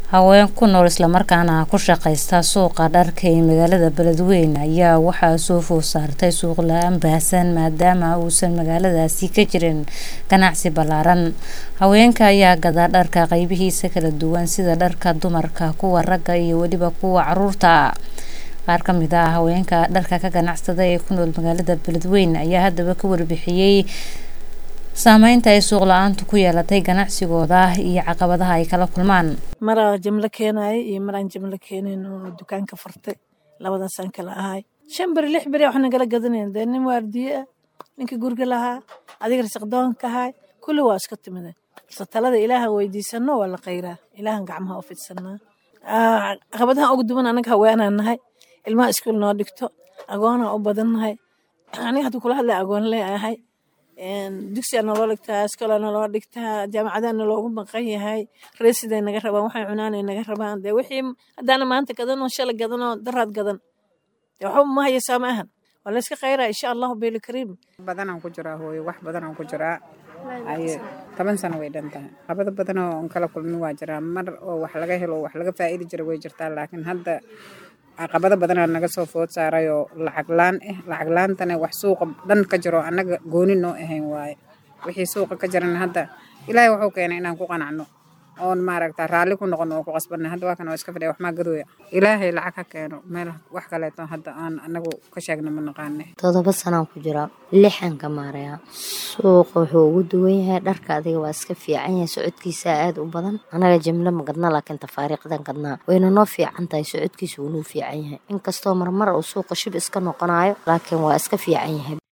haween ku nool islamarkaana ku shaqaysta suuqa dharka ee magaalada beledweyne ayaa waxaa soo food saartay suuq la-aan baahsan maadaama uusan magaaladaasi ka jirin ganacsi ballaaran haweenka ayaa gadaa dharka qeybihiisa kala duwan sida dharka dumarka kuwa ragga iyo weliba kuwa caruurta qaar ka mid ah haweenka dharka ka ganacsada ee ku nool magaalada beledweyne ayaa haddaba ka warbixiyey saameynta ay suuq la-aantu ku yeelatay ganacsigooda iyo caqabadaha ay kala kulmaan maraa jimlo keenaaya iyo maraan jimlo keenayn oo dukaanka furtay labadaasaan kala ahay shan beri lix beri wax nagala gadanayn dee nin waardiye ah ninkii guriga lahaa adiga rasiqdoonka ahay kulli waa iska timida balse talada ilaaha weydiisano waa la qayraa ilaahan gacmaha u fidsanaa caqabadaha ugu duwan anaga haweenaan nahay ilmaha iskuul noo dhigto agoonaa u badan nahay aniga hadda kula hadlay agoon lee ahay dugsiyaa naloo dhigtaa iskoolaa naloo dhigtaa jaamacadaa naloogu maqan yahay reesiday naga rabaan waxay cunaanay naga rabaan dee wixii haddaana maanta gadanoo shalay gadanoo daraad gadan dee waxba ma hayaysaa ma ahan waa layska khayraa insha allahu beeli kariim badanaan ku jiraa hooyo wax badanaan ku jiraa aye toban sano way dhan tahay qabada badanoo on kala kulmin waa jiraa mar oo wax laga helo wax laga faa'idi jira way jirtaa laakiin hadda caqabado badanaa naga soo food saaray oo lacag laan ah lacag laantana wax suuqa dhan ka jiro annaga gooni noo ahayn waaye wixii suuqa ka jirana hadda ilaahay wuxuu keenay inaan ku qanacno oon maaragta raalli ku noqono oo ku qasbanna hadda waa kan oo iska fadhiya wax maa gadooya ilaahay lacag ha keeno meel wax kaleeto hadda aan anagu ka sheegna ma naqaane todoba sanaan ku jiraa lixan ka maarayaa suuqa wuxuu ugu duwan yahay dharka adiga waa iska fiican yahay socodkiisa aada u badan anaga jimlo ma gadna laakiin tafaariiqdan gadnaa wayna noo fiican tahay socodkiisa wuunuu fiican yahay inkastoo marmar uu suuqa shib iska noqonayo laakiin waa iska fiican yahay